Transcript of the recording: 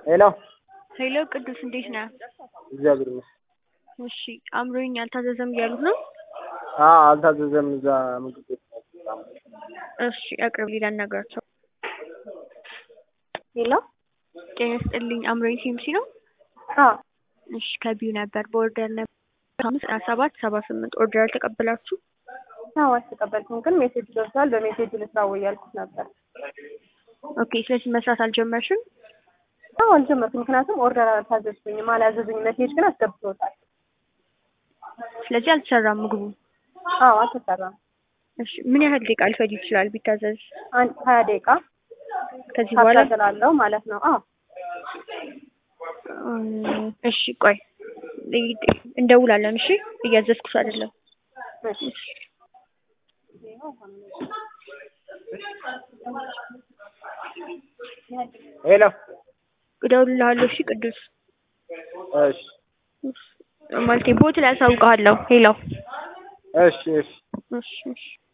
ሄሎ ሄሎ ቅዱስ እንዴት ነህ? እግዚአብሔር ይመስገን። እሺ አምሮኝ አልታዘዘም እያሉት ነው? አዎ አልታዘዘም። እዛ ምግብ ቤት ነው። እሺ አቅርብ ላናግራቸው። ሄሎ ጤና ይስጥልኝ አምሮኝ ሲምሲ ነው? አዎ እሺ ከቢዩ ነበር በኦርደር ነበር አምስት ሀያ ሰባት ሰባ ስምንት ኦርደር አልተቀበላችሁ? አዎ አልተቀበልኩም፣ ግን ሜሴጅ ደርሷል። በሜሴጁ ልስራ ወይ ያልኩት ነበር። ኦኬ ስለዚህ መስራት አልጀመርሽም? አዎ አልጀመርኩም፣ ምክንያቱም ኦርደር አልታዘዝኩኝም፣ አላዘዙኝ። ሜሴጅ ግን አስገብቶታል። ስለዚህ አልተሰራም ምግቡ። አዎ አልተሰራም። እሺ ምን ያህል ደቂቃ ሊፈጅ ይችላል ቢታዘዝ? አንድ ሀያ ደቂቃ ከዚህ በኋላ ታገላለው ማለት ነው። አዎ እም፣ እሺ ቆይ እንደውላለን። እሺ እያዘዝኩሽ አይደለም። እሺ ሄሎ እደውልልሃለሁ። እሺ ቅዱስ እሺ ማለቴ ቦት ላይ አሳውቅሃለሁ። ሄሎ እሺ እሺ እሺ እሺ